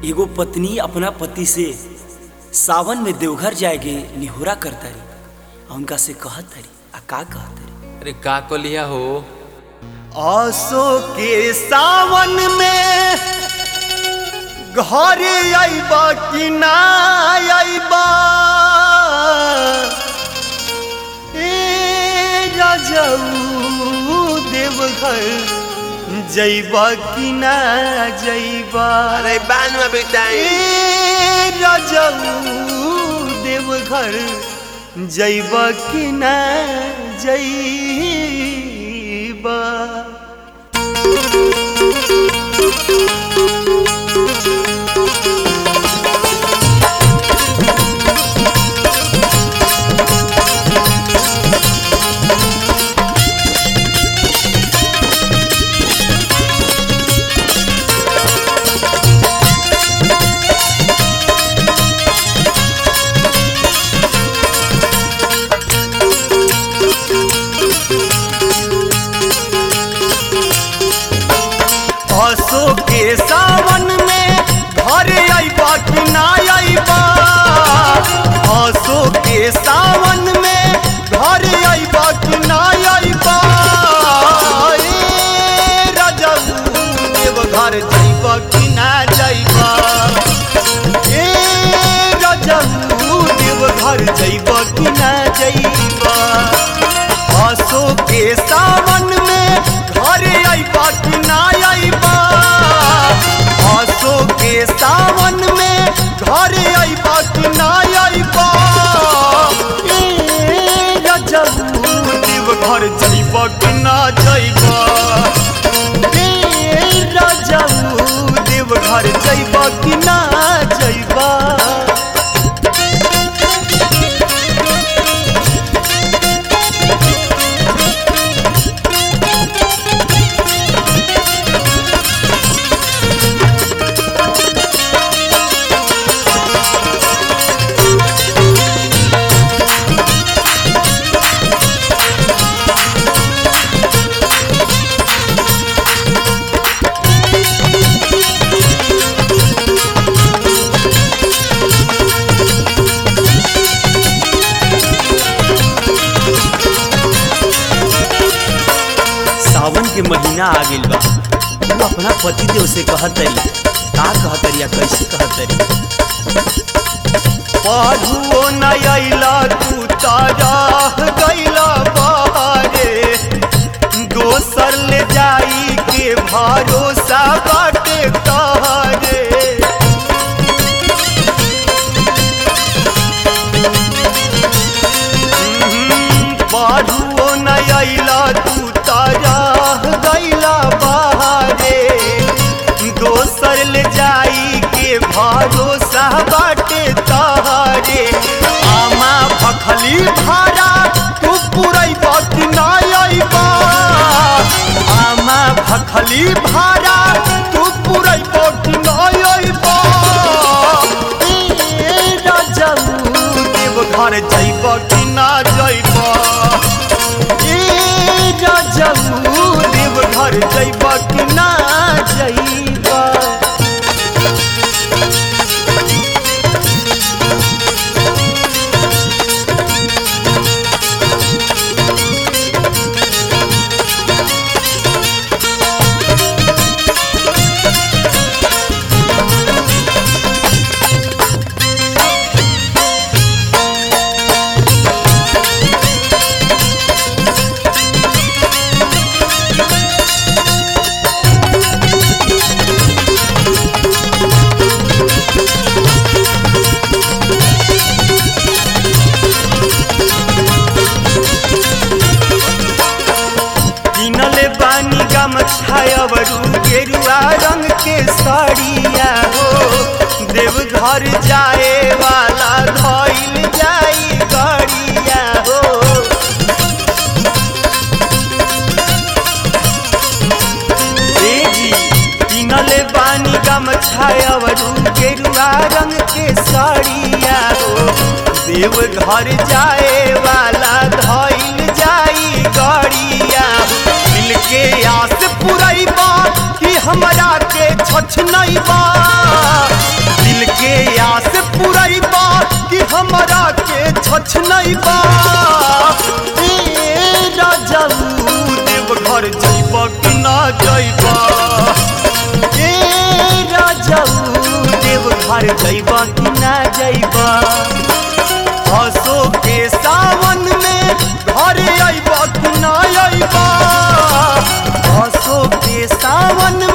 एगो पत्नी अपना पति से सावन में देवघर जाएगे निहोरा करतारी आ उनका से कहत तारी आ का कहत तारी अरे का कलिया हो आसो के सावन में घर आइबा कि ना आइबा ए राजाऊ देवघर जइबा कि ना जइबा अरे बान में बेटाई ए राजाऊ देवघर जइबा कि ना जइबा आसो के सावन में घर आइबा कि ना आइबा आसो के सावन में घर आइबा कि ना आइबा ए राजाऊ देवघर जाइबा कि ना जाइबा ए राजाऊ देवघर जाइबा कि ना जाइबा आसो के सावन में घर आइबा कि ना आइबा आसो के सावन में घर आइबा कि ना आइबा ए राजाऊ देवघर जाइबा कि ना जाइबा ए राजाऊ देवघर जाइबा कि ना जाइबा सावन के महीना आ गइल बा तू अपना पति देव से कहत तारी का कहत तारी आ कैसे कहत तारी पढ़ुओ न अइला तू तारा गइला बारे दोसर ले जाई के भरोसा बाटे तहरे पढ़ुओ न अइला तू तारा गइला बारे दोसर ले जाई के भरोसा बाटे तहरे आमा भखली भाड़ा तू पुरई बाकी ना आइबा आमा भखली भाड़ा तू पुरई बाकी ना आइबा ए राजाऊ देवघर जाइबा कि ना जाइबा ए राजाऊ देवघर जाइबा कि ना जाइबा किनले बानी गमछायवरू गेरुआ रंग के साड़िया हो देवघर जाए वाला धइल जाई गाड़िया हो ए जी किनले बानी गमछायवरू गेरुआ रंग के साड़िया हो देवघर जाए वाला धइल जाई गाड़िया दिल के आस पुरैबा कि हमरा के छछ नहीं बा छ नहीं बा ए राजाऊ देव घर जइब कि ना जइब ए राजाऊ देव घर जइब कि ना जइब हसो के सावन में घर अइब कि ना अइब हसो के सावन